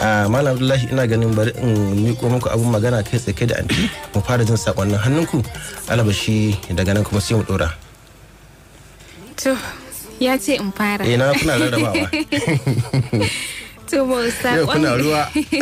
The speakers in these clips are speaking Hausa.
a malam abdullahi ina ganin bari in miko muku abun magana kai tsaye da anti mu fara jin sakonnin hannunku alabashi daga nan kuma sai mu dora To, ya ce in fara. eh na kuna rarrabawa To, ba yau kuna saƙon ruwa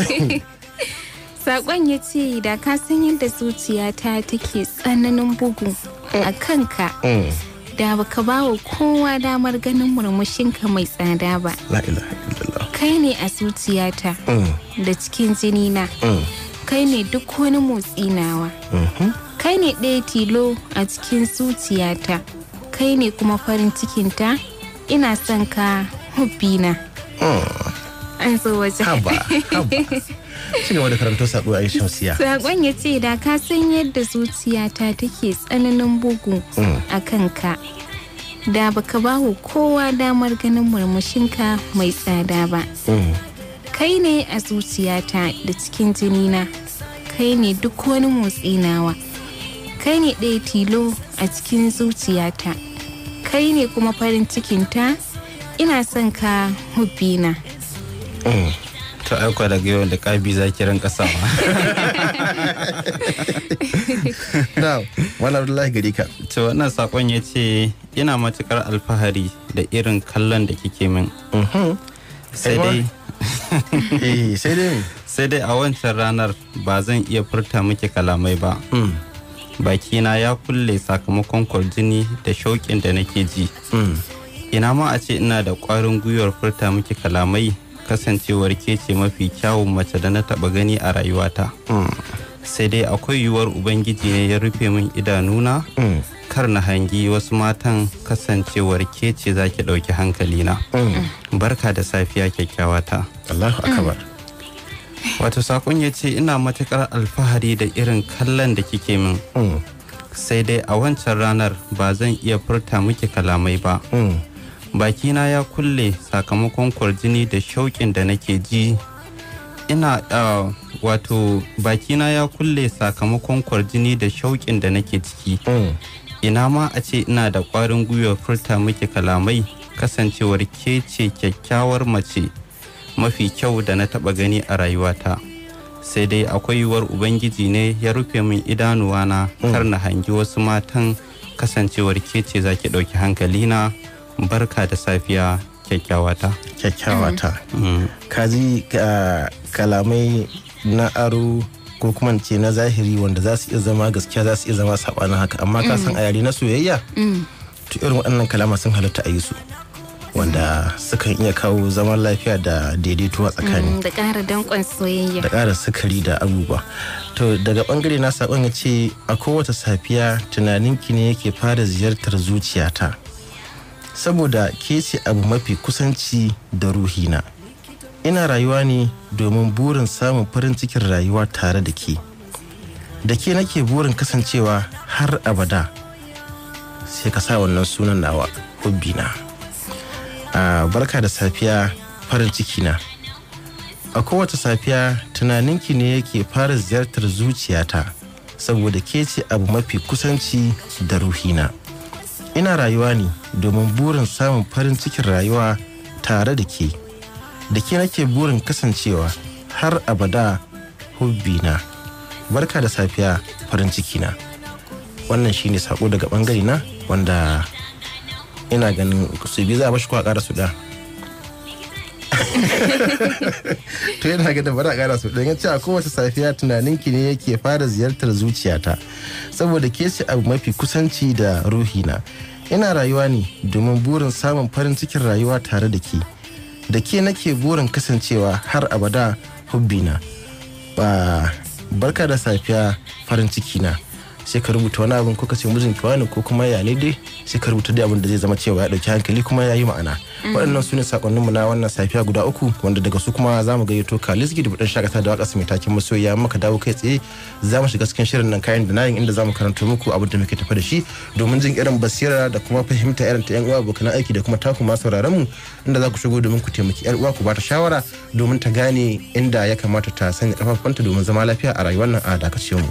saƙon ya ce da ka san yadda zuciyata take tsananin bugu a kanka. Mm, Da baka ba wa kowa damar ganin murmushinka mai tsada ba. la ilaha illallah Kai ne a zuciyata Mm, da cikin jinina. mm, Kai ne duk wani motsi nawa. mhm. Kai ne ɗaya tilo a cikin zuciyata. Kai ne kuma farin cikinta. Ina son ka hubbina. An zo wajen. haba haba ci gaba da karanto sako a yi shamsiya Sakon ya ce da ka san yadda zuciyata take tsananin bugu a kanka. Da baka ba wa kowa damar ganin murmushinka mai tsada ba. Mm, Kai ne a zuciyata da cikin jinina. Kai ne duk wani motsi nawa. Kai ne ɗaya tilo a cikin zuciyata. Kai ne kuma farin cikinta. Ina son ka hubbina. mm. to aiko daga yau da kabi za ki rinka sawa na malam abdullahi gari ka to wannan sakon ya ce ina matukar alfahari da irin kallon da kike min Mhm. sai Aiwa. dai eh sai dai sai dai a wancan ranar ba zan iya furta miki kalamai ba Mm, bakina ya kulle sakamakon kwarjini da shauƙin da nake ji mm. ina ma a ce ina da ƙwarin gwiwar furta miki kalamai kasancewar ke ce mafi kyawun mace da na taɓa gani a rayuwata sai dai akwai yiwuwar ubangiji ne ya rufe min idanuna Mm, kar na hangi wasu matan kasancewar ke ce za ki ɗauki hankalina mm. barka da safiya kyakkyawata Allahu akbar wato sakon ya ce ina matuƙar alfahari da irin kallon da kike min Mm, sai dai a wancan ranar ba zan iya furta miki kalamai ba mm. bakina ya kulle sakamakon kwarjini da shauƙin da nake ji ina ah, wato bakina ya kulle sakamakon kwarjini da shauƙin da nake ciki Mm. ina ma a ce ina da ƙwarin gwiwar furta miki kalamai kasancewar ke ce kyakkyawar mace mafi kyau da na taɓa gani a rayuwata sai dai akwai yiwuwar ubangiji ne ya rufe min idanuwana kar na hangi wasu matan kasancewar ke ce za ki ɗauki hankalina barka da safiya kyakkyawata kyakkyawa ta Mm. ka ji ah, kalamai na aro ko kuma in ce na zahiri wanda za su iya zama gaskiya za su iya zama sabanin haka amma ka san a yare na soyayya to irin waɗannan kalama sun halatta a yi su wanda sukan iya kawo zaman lafiya da daidaito a tsakani Mm, Da ƙara danƙon soyayya. da ƙara sukari da abubuwa to daga bangare na saƙon ya ce a kowace safiya tunaninki ne yake fara ziyartar zuciyata saboda ke ce abu mafi kusanci da ruhina ina rayuwa ne domin burin samun farin cikin rayuwa tare da ke da ke nake burin kasancewa har abada sai ka sa wannan sunan nawa hubbina a barka da safiya farin cikina a kowace safiya tunaninki ne yake fara ziyartar zuciyata saboda ke ce abu mafi kusanci da ruhina ina rayuwa ne domin burin samun farin cikin rayuwa tare da ke da ke nake burin kasancewa har abada hubbina barka da safiya farin cikina wannan shine sako daga bangare na wanda ina ganin su biyu za a bashi ko a ƙara su da to yana ga da bari a kara su don ce a kowace safiya tunaninki ne yake fara ziyartar zuciyata saboda ke ce abu mafi kusanci da ruhina ina rayuwa ne domin burin samun farin cikin rayuwa tare da ke da ke nake burin kasancewa har abada hubbina ba barka da safiya farin ciki na sai ka rubuta wani abin ko ka ce mijinki wani ko kuma ya ne dai sai ka rubuta dai abin da zai zama cewa ya dauki hankali kuma ya yi ma'ana waɗannan su ne sakonninmu na wannan safiya guda uku wanda daga su kuma za mu gayyato kalisgi da buɗin shakata da waƙa mai takin masoya maka dawo kai tsaye za mu shiga cikin shirin nan kayan da nayin inda za mu karanto muku abin da muke tafi da shi domin jin irin basira da kuma fahimta irin ta yan uwa abokan aiki da kuma taku masu sauraron mu inda za ku shigo domin ku taimaki yar uwa ku bata shawara domin ta gane inda ya kamata ta sanya kafafanta domin zama lafiya a rayuwar nan a dakacin mu.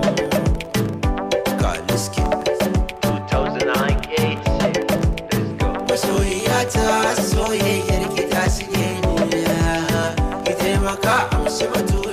Kaliski. 2008. Let's go. shi batu